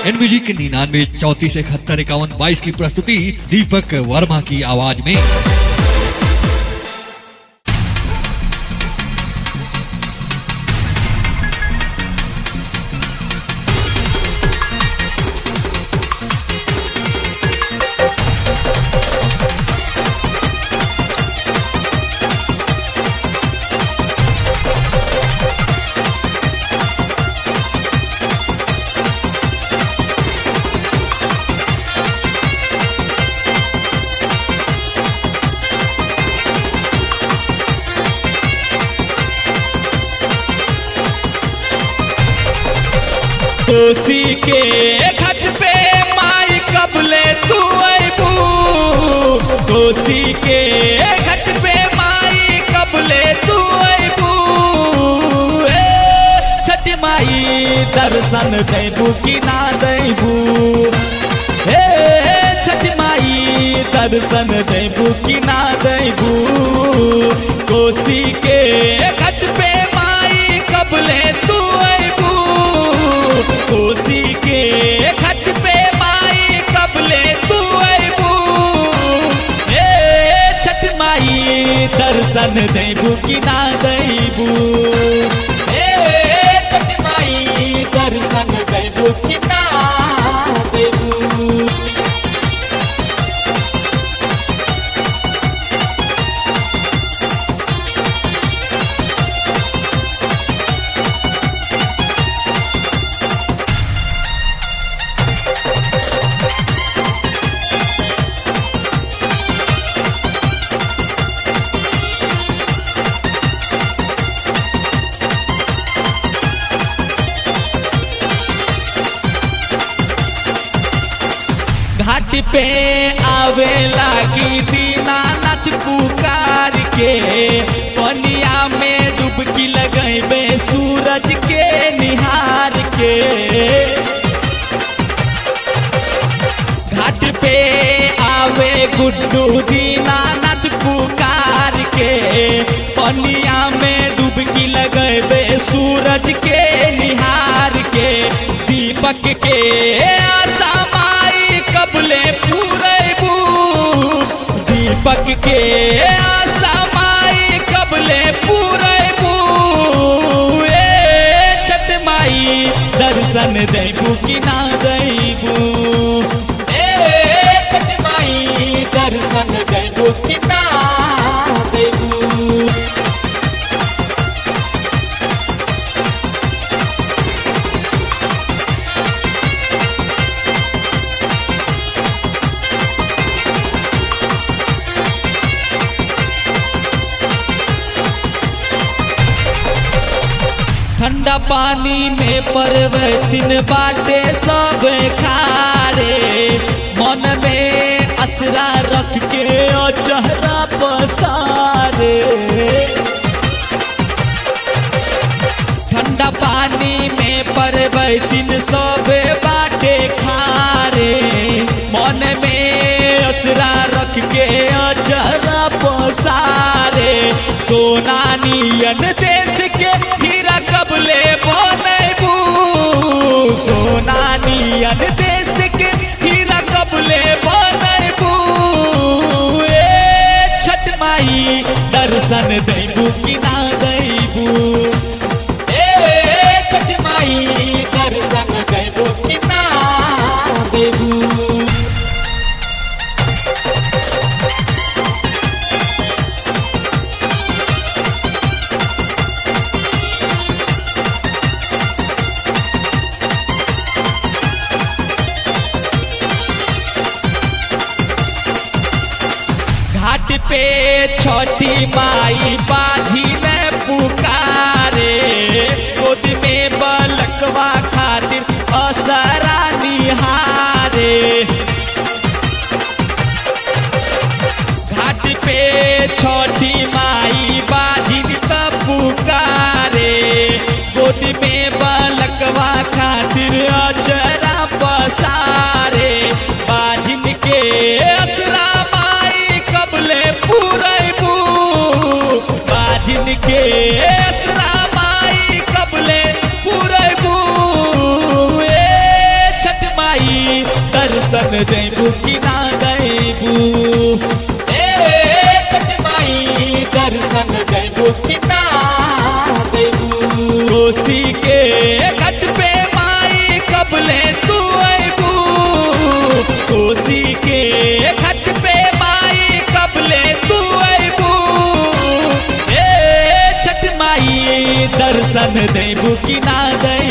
NBG के निन्यानवे चौतीस इकहत्तर इक्यावन बाईस की प्रस्तुति दीपक वर्मा की आवाज में कोसी के घट पे माई कबले तू अबू कोसी के घट पे माई कबले तू अबू छठ माई दर्शन देबू कि ना देबू हे छठ माई दर्शन देबू कि ना देबू कोसी के घट पे माई कबले तू अबू कोसी के घट पे माई कबले तू अबू हे छठ माई दर्शन देबू कि ना देबू हे छठ माई दर्शन देबू कि ना देबू घाट पे आवे लागी दीनानाथ पुकार के पनिया में डुबकी लगेबे सूरज के निहार के घाट पे आवे गुड्डू दीनानाथ पुकार के पनिया में डुबकी लगेबे सूरज के निहार के दीपक के आशा माई कबले पूरेबू दीपक के आशा माई कबले पूरेबू ए छठ माई दर्शन देबू कि ना देबू हे छठ माई दर्शन देबू कि ना देबू ठंडा पानी में परवतिन बाटे सब खारे मन में अचरा रख के ओ चेहरा पसारे ठंडा पानी में परवतिन सब बाटे खारे मन में अचरा रख के ओ चेहरा पसारे सोना नियन देश के हीरा कबले बनबू सोना नियन देश के हीरा कबले बनबू ए छठ माई दर्शन देबू कि ना देबू हे छठ माई दर्शन देबू कि ना देबू घाट पे छठी माई बाझी में पुकारे गोद में बलकवा खातिर असरा निहारे घाट पे छठी माई बाझी त पुकारे गोद में बलकवा खातिर अजरा पसारे बाजिन के असरा माई कबले पूरेबू बाजिन के असरा माई कबले पूरेबू दर्शन देबू कि ना देबू ए छठ माई दर्शन देबू कि ना देबू कोसी के घट पे माई कबले तू अबू कोसी के घट पे माई कबले तू अबू ए छठ माई दर्शन देबू कि ना दे